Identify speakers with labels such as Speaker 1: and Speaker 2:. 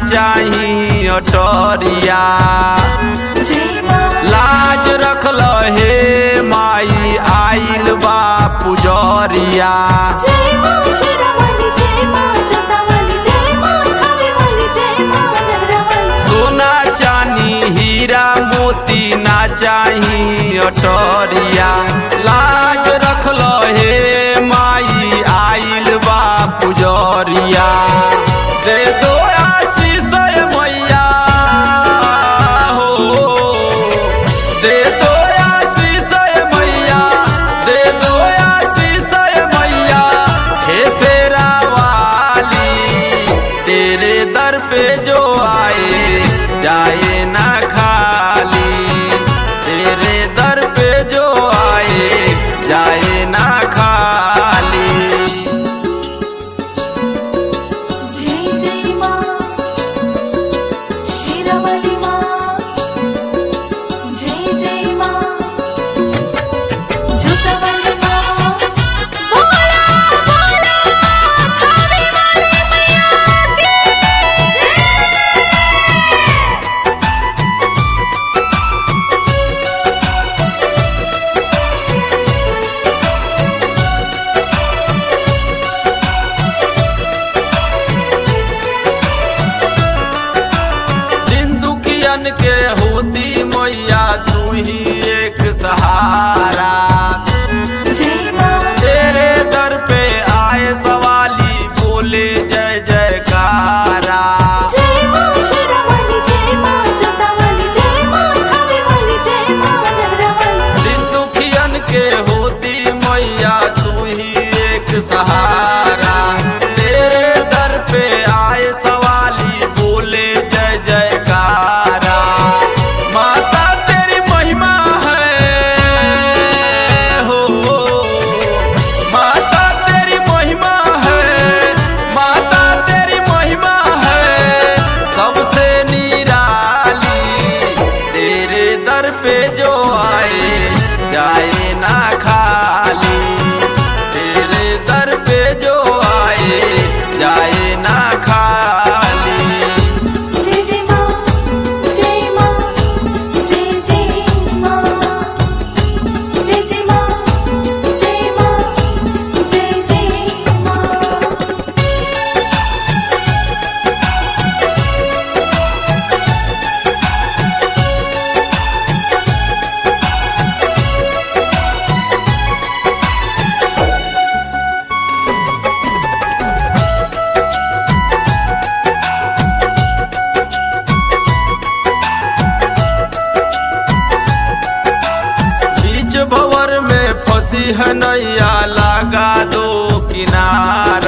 Speaker 1: चाही अटरिया
Speaker 2: जय माँ
Speaker 1: लाज रखल हे माई आइल बा पुजरिया
Speaker 2: जय माँ शेरावाली जय माँ जोतावाली जय माँ खानेवाली जय माँ नगरवाली
Speaker 1: सोना चानी हीरा मोती ना चाही अटरिया लाज रखल हे माई आइल बा पुजरिया दे दो आशीष मैया हो दे दो आशीष मैया दे दो आशीष मैया हे शेरा वाली तेरे दर पे जो आए जाए ना खाली तेरे दर पे जो आए जाए ना खाली
Speaker 2: जय जय माँ शेरावाली माँ जय जय माँ जोतावाली माँ बोला बोला खानेवाली मैया की जय
Speaker 1: दिन दुखियन के होती मैया तू ही एक सहारा
Speaker 2: जय माँ
Speaker 1: तेरे दर पे आए सवाली बोले जय जयकारा
Speaker 2: जय माँ शेरावाली जय माँ जोतावाली जय माँ खानेवाली जय माँ नगरवाली
Speaker 1: दिन दुखियन के होती मैया तू ही एक सहारा तेरे दर पे आए सवाली बोले जय जयकारा माता तेरी महिमा है हो माता तेरी महिमा है माता तेरी महिमा है सबसे निराली तेरे दर पे जो आए जाए ना खाली तेरे दर पे जो आए जाए ना खाली
Speaker 2: जय जय माँ जय माँ जय जय माँ जय जय माँ जय माँ जय जय माँ
Speaker 1: बीच भवर में फंसी है नैया लगा दो किनारा